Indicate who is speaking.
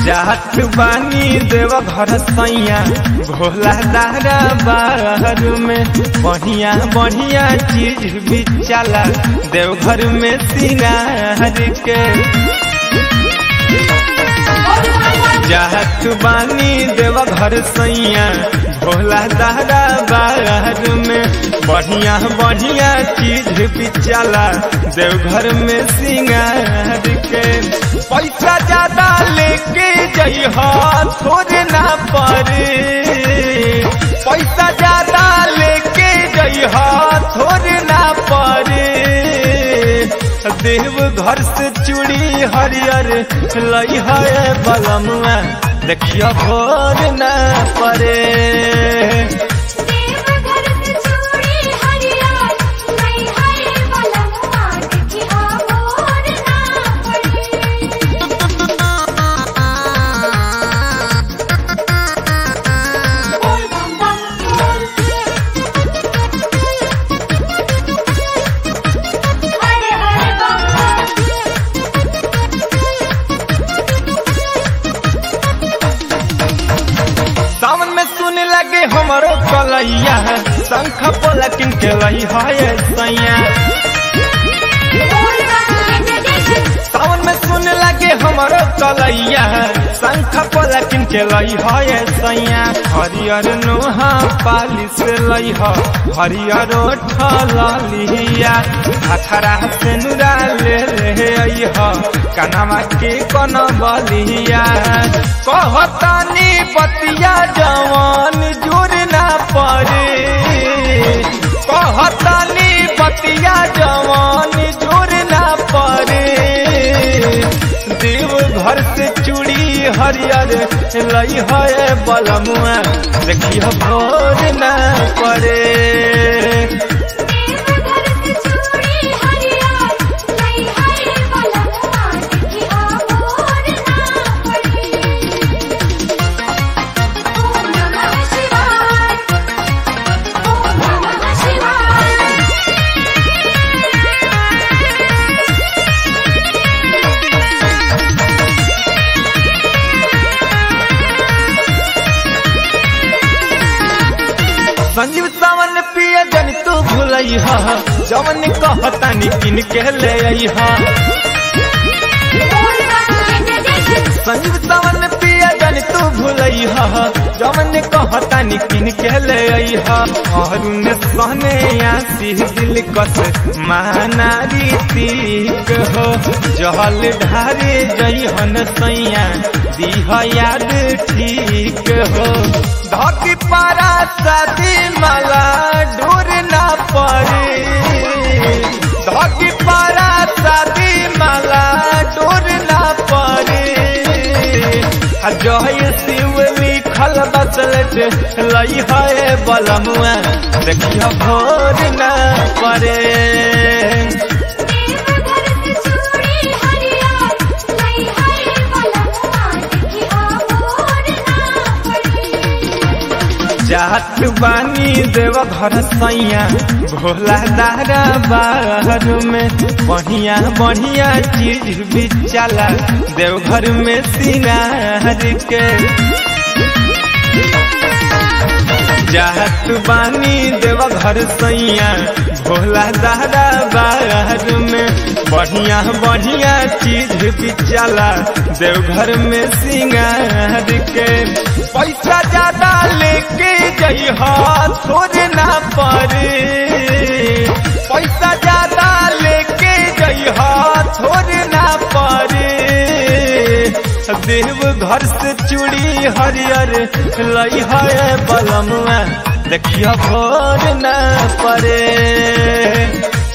Speaker 1: जात बानी देव घर सैया भोला दारा बाहर में बढ़िया बढ़िया चीज भी चला देवघर में सिंगार के जात बानी देव घर सैया भोला दादा बाहर में बढ़िया बढ़िया चीज भी चला देवघर में सिंगार के पैसा ज्यादा लेके जइहा थोड़े ना पड़े पैसा ज्यादा लेके जइहा थोड़े ना पड़े देव घर से चूड़ी हरियर लई है बलमुआ देखियो भोर न पड़े
Speaker 2: देवघर से चूड़ी हरियर नहीं है बलमुआ देखिया मोर ना पड़े बोल बम बम बोल हरे हरे बम बम
Speaker 1: सावन में सुन लगे हमारो कलैया शंख पलकिन के लई है सैया
Speaker 2: बोल बम जय जय
Speaker 1: सावन में सुन लगे हमारो कलैया शंख पलकिन के लई है सैया हरियर नोहा पाली से लई ह हरियर ठलिया अखरा से नुरा ले ले आई ह कनमा के कन बलिया कहतानी बतिया जवान जोर ना पड़े कहतानी बतिया जवान जोर ना पड़े देव घर से चूड़ी हरियर लई है बलमुआ देखियो भोर ना पड़े
Speaker 2: देवघर से चूड़ी हरियर नहीं है बलमुआ देखिया मोर ना पड़े ओम नमः शिवाय ओम नमः शिवाय
Speaker 1: संजीव सावन पिया जन तू भूलई हा जवन कहतानी किन के ले आई हा
Speaker 2: बोल बम जय जय
Speaker 1: संजीव सावन पिया जन तू भूलई हा जवन कहतानी किन के ले आई हा अरुण सहने आसी दिल कस मानारी तीक हो जहल ढारे जइहन सैया दीह याद ठीक हो धकी पारा शादी माला ढूर ना पड़े धकी पारा शादी माला ढूर ना पड़े आ जय शिव लिखल बसलट लई है बलमुआ देखियो भोर ना पड़े
Speaker 2: देवघर से चूड़ी हरियर नहीं है बलमुआ देखिया मोर ना पड़े
Speaker 1: जात बानी देव घर सैया भोला दारा बाहर में बढ़िया बढ़िया चीज भी चला देवघर में सिंगार के जात बानी देव घर सैया भोला दादा बाहर में बढ़िया बढ़िया चीज भी चला देवघर में सिंगार के पैसा ज्यादा लेके जइहा थोड़े ना पड़े पैसा ज्यादा लेके जइहा थोड़े ना पड़े देव घर से चूड़ी हरियर लई है बलमुआ देखियो भोर न पड़े